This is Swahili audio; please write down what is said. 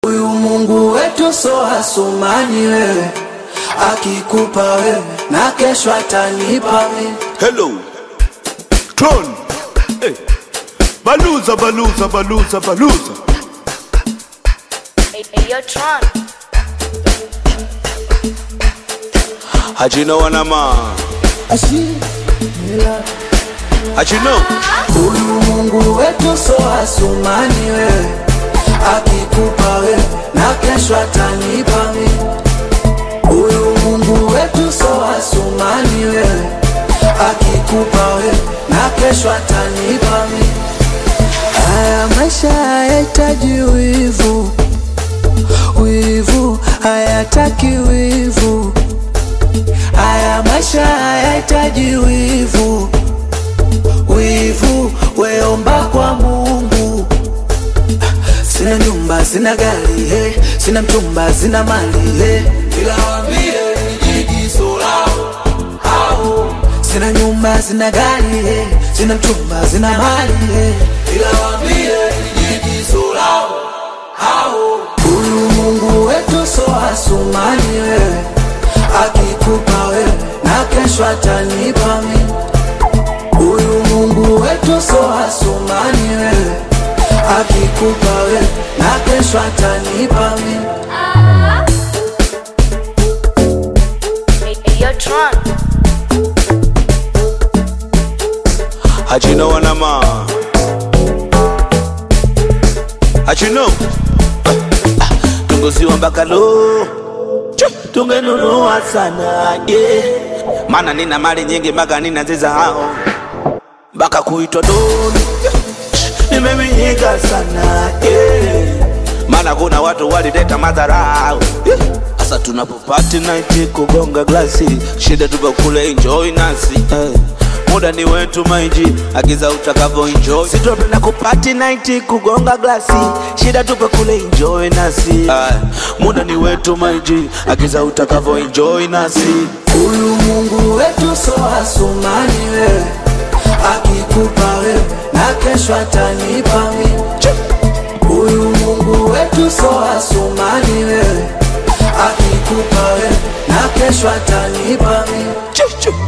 Huyu Mungu wetu so hasumani wewe, akikupa wewe na kesho atanipa mimi. Hello. Tron. Hey. Baluza, baluza, baluza, baluza. Hey, hey, yo, Tron. How'd you know what I'm on? How'd you know? Huyu Mungu wetu so hasumani wewe, akikupa wewe na kesho atanipa mimi. Huyu Mungu wetu so hasumani wewe, akikupa wewe na kesho atanipa mimi. Haya maisha hayahitaji wivu, wivu hayataki wivu. Haya maisha hayahitaji wivu, wivu weomba kwa Mungu. Sina nyumba, sina gari, hey. sina mchumba, sina mali, hey. ila wambie nijigiso lao hao. Sina nyumba, sina gari, hey. sina mchumba, sina mali, hey. ila wambie nijigiso lao hao. Huyu Mungu wetu so hasumani wewe, akikupa wewe na kesho atanipa mimi. Huyu Mungu wetu so hasumani wewe, akikupa wewe na kesho atanipa mimi. Hey, hey, yo, Tron. How'd you know what I'm on? How'd you know? Tunguziwa mpaka lo tungenunua sana yeah. Maana nina mali nyingi mpaka nina zizao mpaka kuitwa doni nimeminyika sana yeah. Maana kuna watu walileta madharau yeah. Sasa tunapopati night kugonga glasi, shida tupo kule enjoy nasi eh. Muda ni wetu maiji, agiza utakavyo enjoy. Sitopenda kupati night kugonga glasi, shida tupo kule enjoy nasi eh. Muda ni wetu maiji, agiza utakavyo enjoy nasi Huyu Mungu wetu so hasumani wewe, akikupa wewe na kesho atanipa mimi. Huyu Mungu wetu so hasumani wewe, akikupa wewe na kesho atanipa mimi. Chu, chu.